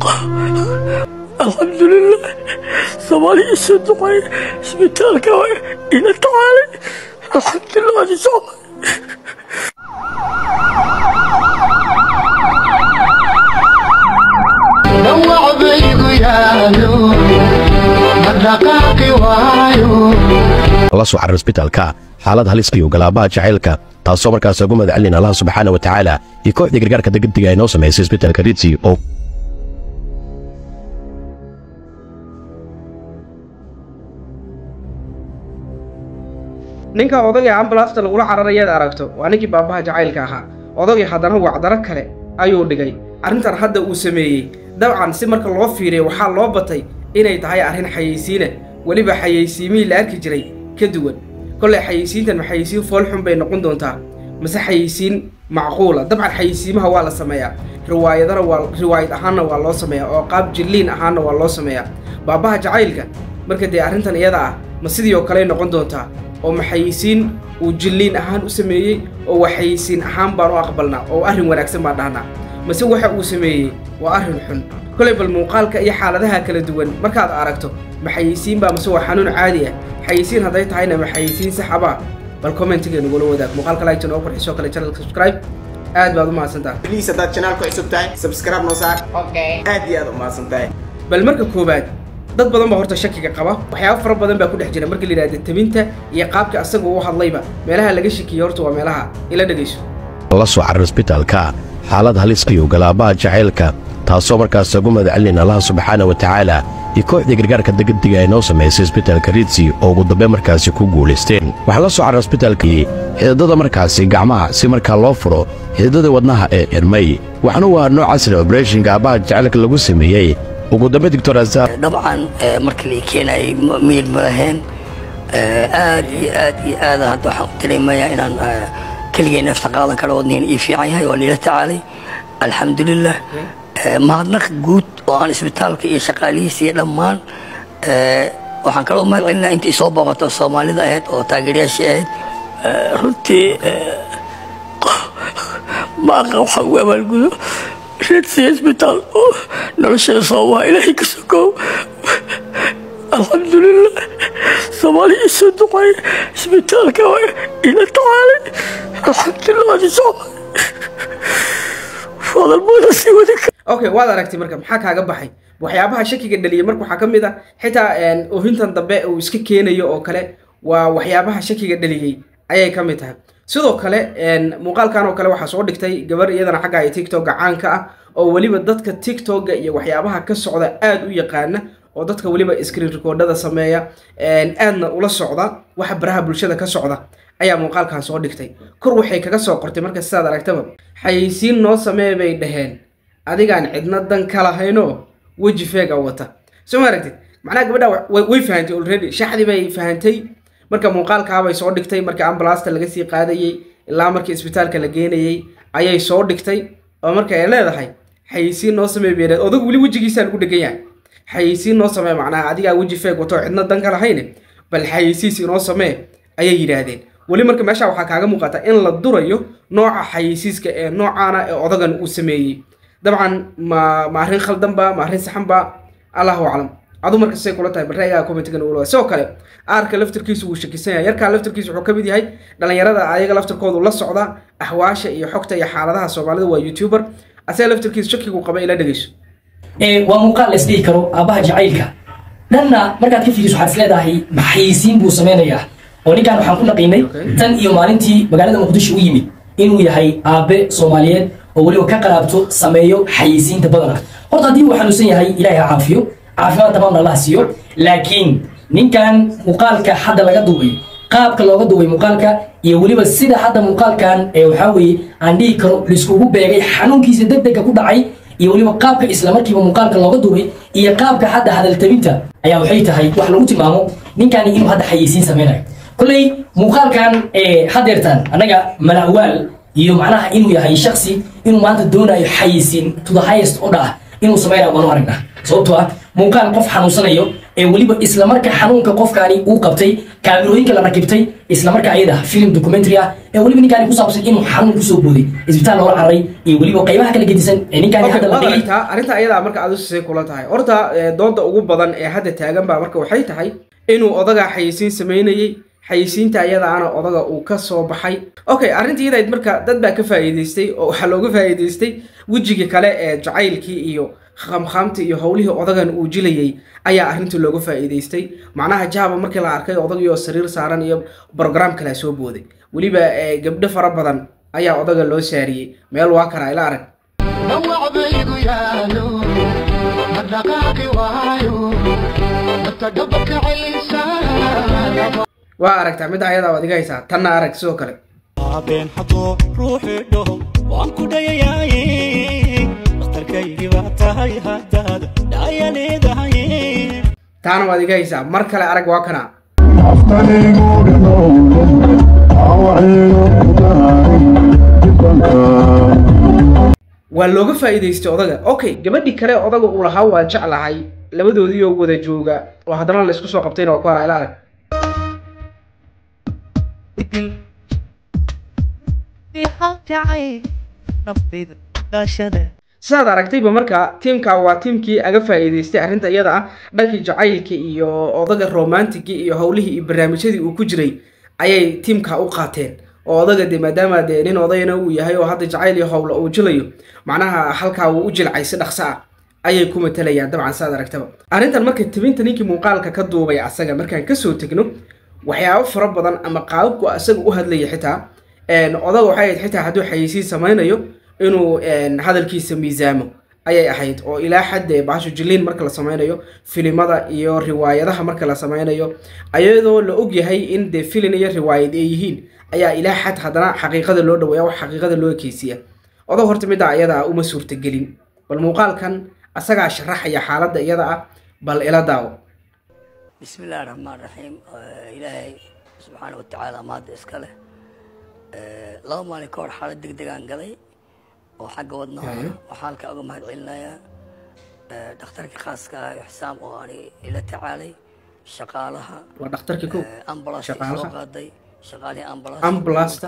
alxamdulilah soomaaliya isoo duqay isbitaalka ila tacaalay alxamdulilah waad isocday dhawac baygu yaalo dhaqaaqi waayo la soo carar isbitaalka xaalad halis iyo galaabaha jacaylka taasoo markaas ugu madacalin allah subxaana wa tacaala iyo kooxdii gargaarka degdega ay noo samaysay isbitaalka ritsi oo ninka odagii ambalaasta lagula cararayaad aragto waa ninkii baabaha jacaylka ahaa odagii haddana wacdaro kale ayuu dhigay arrintan hadda uu sameeyey dabcan si marka loo fiiriyo waxaa loo batay inay tahay arrin xayeysiina weliba xayeysiimihii la arki jiray ka duwan kollay xayeysiintan ma xayeysiin foolxun bay noqon doontaa mase xayeysiin macquula dabcan xayeysiimaha waa la sameeyaa riwaayadana waa riwaayad ahaanna waa loo sameeyaa oo qaab jilliin ahaanna waa loo sameeyaa baabaha jacaylka marka dee arrintan iyada ah ma sidii oo kaley noqon doontaa oo ma xayeysiin uu jilliin ahaan u sameeyey oo waa xayeysiin ahaan baan u aqbalnaa oo arrin wanaagsan baan dhahnaa mase waxa uu sameeyey waa arrin xun kolay bal muuqaalka iyo xaaladaha kala duwan markaad aragto ma xayeysiin baa mase waa xanuun caadi ah xayeysiin hadday tahayna ma xayeysiin saxabaa bal commentiga nagula wadaag muuqaalka like noo qurxisoo kale channelka subscribe aad baad u mahadsantaha بليز هداد channel ku cusub tahay subscribe noo saar aad iyo aad u mahadsan tahay bal marka koowaad dad badan baa horta shakiga qaba waxyaabo fara badan baa ku dhex jira markii la yidhahda tabinta iyo qaabka asaga u hadlayba meelaha laga shakiyo horta waa meelaha ila dhegayso la soo carar isbitaalka xaalad halis iyo galaabaha jacaylka taasoo markaas ugu madacalin allah subxaana wa tacaala iyo kooxdii gargaarka degdega ay noo samaysay isbitaalka ritsi oo ugu dambe markaasi ku guulaysteen waxaa la soo carar isbitaalkii xididada markaasi gacmaha si markaa loo furo xididada wadnaha ee xirmay waxaana waa nooc casri obereshinka aabbaha jacaylka lagu sameeyey ugu dambe doctor azar dabcan eh, markii la keenayay ma- miyir ma lahayn Eh, aad iyo aad iyo aad hadda waxaan u dareemayaa inaan eh, keligay neefta qaadan kara wadnigan ii fiican yahay waa liila tacaalay alxamdulilah Eh, mahadnaq guud oo aan isbitaalka iyo shaqaalihiisa iyo dhammaan eh, waxaan kaloo mahad celinaa intii soo booqato soomaalida ahayd oo taageerayaashii ahayd Eh, runtii eh, ma aqan waxaa ugu abaalgudo redsi isbitaal oo noloshada soomaha ilaahay ka sokow alxamdulilah soomaaliya isoo duqay isbitaalka ila tacaalay alxamdulilah waad isocday fadalbooda sii wadi kara okay waad aragtay marka maxaa kaaga baxay waxyaabaha shakiga dhaliyay marka waxaa ka mid ah xitaa een, oohintan dambe uu iska keenayo oo kale waa waxyaabaha shakiga dhaliyey ayay ka mid tahay sidoo kale een, muuqaalkan oo kale waxaa soo dhigtay gabar iyadana xagga ay tiktoka caanka ah oo weliba dadka tiktoka iyo waxyaabaha ka socda aad u yaqaana oo dadka weliba screen recordada sameeya een, aadna ula socda waxa baraha bulshada ka socda ayaa muuqaalkan soo dhigtay kor waxay kaga soo qortay marka sidaad aragtaba xayeysiin noo samee bay dhaheen adigaan cidna dan ka lahaynoo weji feega wata soo ma aragtid macnaha gabadha wa- way way fahantay already shaxdii bay fahantay marka muuqaalkaabay soo dhigtay marka ambalaasta laga sii qaadayey ilaa markii isbitaalka la geenayey ayay soo dhigtay oo marka ay leedahay xayeysiin noo samee bay dhaheen odag weli wejigiisaa lagu dhegan yahay xayeysiin noo samee macnaha adigaa weji feeg wato oo cidna dan ka lahayne bal xayeysiis inoo samee ayay yidhaahdeen weli marka meesha waxaa kaaga muuqata in la durayo nooca xayeysiiska ee noocaana ee odagan uu sameeyey dabcan ma ma arrin khaldan ba ma arrin saxan ba allahu aclam adu marka say kula tahay bal ra'yigaa commentigan ula sidoo kale aarka laftarkiisu wuu shakisan yahay yarkaa laftarkiisu wuxuu ka mid yahay dhalinyarada ayaga laftarkoodu la socda axwaasha iyo xogta iyo xaaladaha soomaalida waa youtuber asaga laftarkiisu shakigu qaba ila dhegeyso ee waa muuqaal la isdhihi karo aabbaha jacaylka dhanna markaad ka fiiriso waxaad is leedahay maxayisiin buu sameynayaa oo ninkan waxaan ku naqiinay tan iyo maalintii magaalada muqdisho u yimid inuu yahay aabe soomaaliyeed oo weliba ka qaraabto sameeyo xayisiinta badana horta haddii uu xanuunsan yahay ilaahay ha caafiyo caafimaad tamaamna allah siiyo laakiin ninkan muuqaalka hadda laga duubay qaabka looga duubay muuqaalka iyo weliba sida hadda muuqaalkan ee waxaa weeye aan dhihi karo laiskugu beegay xanuunkiisa degdega ku dhacay iyo weliba qaabka islamarkiiba muuqaalka looga duubay iyo qaabka hadda hadaltabinta ayaa waxay tahay wax lagu tilmaamo ninkani inuu hadda xayeysiin sameynayo kolley muuqaalkan ee hadeertan annaga malawaal iyo macnaha inuu yahay shaksi inuu maanta doonayo xayeysiin to the highest order ah inuu sameynayo waanu aragnaa sababtoo ah muuqaal qof xanuunsanayo ee weliba islamarka xanuunka qofkaani uu qabtay kaamirooyinka la rakibtay islamarka ayada film documentary ah ee weliba ninkaani ku saabsan inuu xanuun kusoo booday isbitaal loola cararay iyo weliba qaybaha kala gedisan ee ninkaani Okay, hadda la waad dhigay aragtaa arrinta ayadaa marka aad usii kula tahay horta eh, dooda ugu badan ee hadda taagan baa marka waxay tahay inuu odaga xayisiin samaynayey xayisiinta ayadaana odaga uu ka soo baxay okay arrinta iyadayd marka dad baa ka faa'iidaystay oo waxaa looga faa'iidaystay wejigii kale ee jacaylkii iyo khamkhaamta iyo howlihii odagan uu jilayay ayaa arrinta looga faa'iidaystay macnaha jahaba markii la arkay odagii oo sariir saaran iyo brogram kale soo booday weliba eh, gabdho fara badan ayaa odaga loo saariyey meel waa kana ila arag dhawac baygu yaalo dhaqdhaqaaqi waayo dadka dhabarka celisa waa aragtaa mid ayadaa waad iga haysaa tanna arag sidoo kale habeen hadduu ruuxii dhaho waan ku dhayayaaye dhakhtarkaygii baa tahay haddaad dhaya leedahay taana waad iga haysaa mar kale arag waa kana waa looga faa'iidaystay odaga okay gabadhii kale odaga uu lahaa waa jeclahay labadoodii oo wada jooga oo haddana la isku soo qabtayna waa ku haraa ila arag sidaad aragtayba marka tiimka waa tiimkii aga faa'iidaystay arrinta iyada ah dhankii jacaylka iyo odaga romantigii iyo howlihii iyo barnaamijyadii uu ku jiray ayay tiimka u qaateen oo odaga de maadaama dee nin odayna uu yahay oo hadda jacayl iyo howla uu jilayo macnaha halkaa wuu u jilcay si dhaqso ah ayay ku matalayaan dabcan sidaad aragtaba arrintan marka tibinta ninkii muuqaalka ka duubay asaga markaan kasoo tegno waxyaabo fara badan ama qaababku asaga u hadlaya xitaa een, odaga waxay ahayd xitaa hadduu xayisiin samaynayo inuu een, hadalkiisa miisaamo ayay ahayd oo ilaa xadde baasho jiliin marka la samaynayo filimada iyo riwaayadaha marka la samaynayo ayadoo la ogyahay in dee filin iyo riwaayad ay yihiin ayaa ilaa xad haddana xaqiiqada loo dhaweeya wax xaqiiqada loo ekeysiya odag horta midda iyada uma suurtagelin bal muuqaalkan asagaa sharaxaya xaaladda iyada ah bal ila daawo بسم الله الرحمن الرحيم آه، إلهي سبحانه وتعالى ماد إسكاله لو مالي كور حالة دق دقان قلي وحق ودنا وحالك أقوم هاد علنايا دكتورك خاصك حسام واني إلى تعالي شقالها waa dhakhtarkii kow أمبلاس Shaqaalaha. soo qaaday shaqaalii ambulance Ambulance-ta.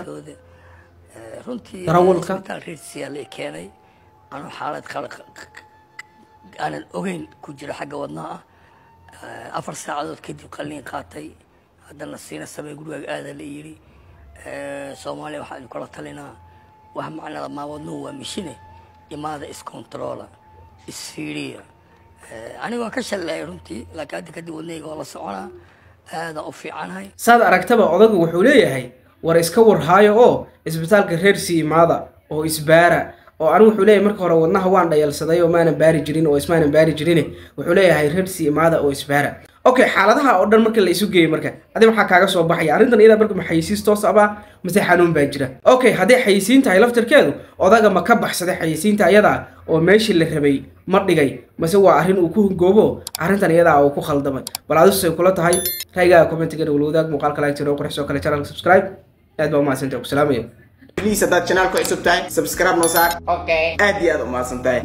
runtii Darawalka. isbitaal reedsiyaa la i keenay anuu xaalad kale aanan ogeyn ku jira xagga wadnaha ah afar saacadood kadib qalliin qaatay haddana siina samey gurigaaga aada la yidhi soomaaliya waxaan idin kula talinaa wax macnada maa wadnuhu waa mishine imaada iscontrola isfiiriya anigoo ka shallayay runtii laakiin hadda kadib wadnahayga waa la soconaa aada u fiicanahay saad aragtaba odagu wuxuu leeyahay war iska warhaayo oo isbitaalka reer sii imaada oo isbaara oo anigu wuxuu leeyahay marka hore wadnaha waan dhayalsaday oo maanan baari jirin oo ismaanan baari jirin wuxuu leeyahay reer sii imaada oo isbaara okay xaaladaha oo dhan marka la isu geeyo marka adi maxaa kaaga soo baxaya arrintan iyada marka ma xayisiis toos abaa mise xanuun baa jira okay hadday xayisiin tahay laftarkeedu odaga ma ka baxsaday xayisiinta ayada oo meeshii la rabay ma dhigay mase waa arrin uu ku hungoobo arrintan iyadaa uu ku khaldamay bal adusay kula tahay raygaaga commentiga wala wadaag muuqaalka like tiro qurxis oo kale channelka subscribe aad baa umahadsantahay ku salaamaya Please haddaad channelka cusub tahay subscribe noo saar Okay. aad iyo aad u mahadsan tahay